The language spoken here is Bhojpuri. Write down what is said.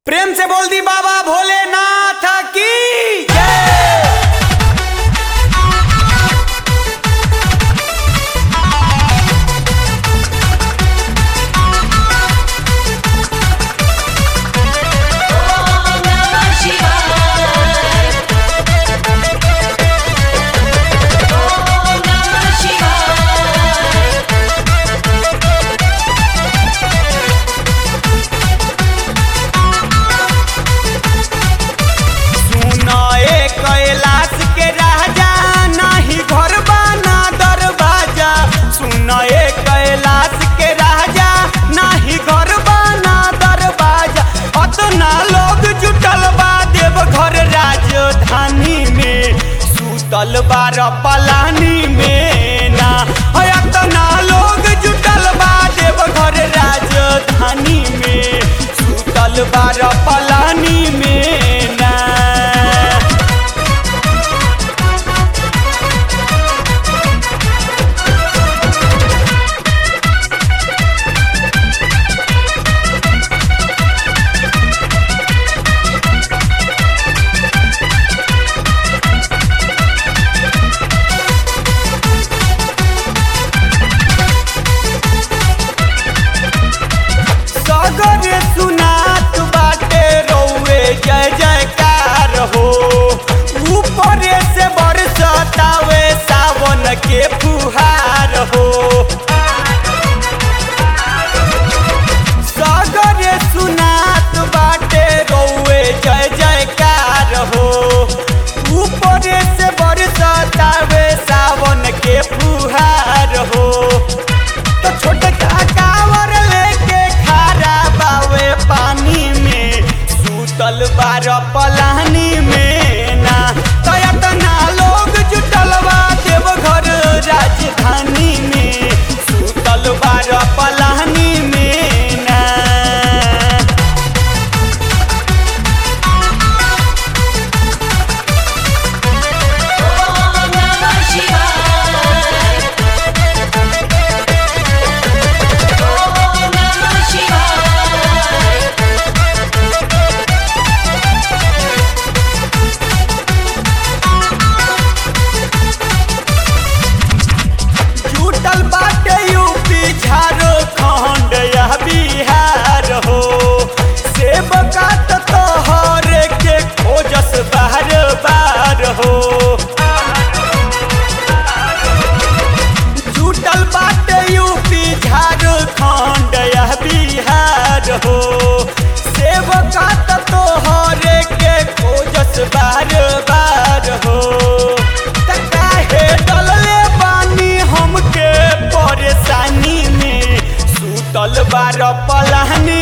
प्रेम से बोल दी बाबा भोलेनाथ की जय Om Namah Shivaya. Om Namah Shivaya. सुनाए कैलाश के राजा नाही घर बाना दरवाजा सुनाए कैलाश के राजा नाही घर बाना दरवाजा अतना लोग जुटल बा देव घर राजधानी में सुतल बार पलानी में ना है अतना लोग जुटल बा देव घर राजधानी में सुतल बार पलानी में ना सगरे सुनात बाटे रौवे जय जयकार हो ऊपरे से बरसतावे सावन के फुहार हो सगरे सुनात बाटे रौवे जय जयकार हो ऊपरे से बरसतावे सावन के फुहार हो तो छोटका कावर लेके खारा बावे पानी में सूतल बार पलानी में ना तो इतना लोग जुटल बा देवघर राजधानी में सूतल बार पलानी में ना Om Namah Shivaya. Om Namah Shivaya. जुटल बाटे यूपी झारखंड या बिहार हो सेवका त तोहर के खोजस बार बार हो जुटल बाटे यूपी झारखंड या बिहार हो सेवका त तोहर के खोजस बार बार हो त काहे डलले बानी हमके परेशानी में सुतल बार पलानी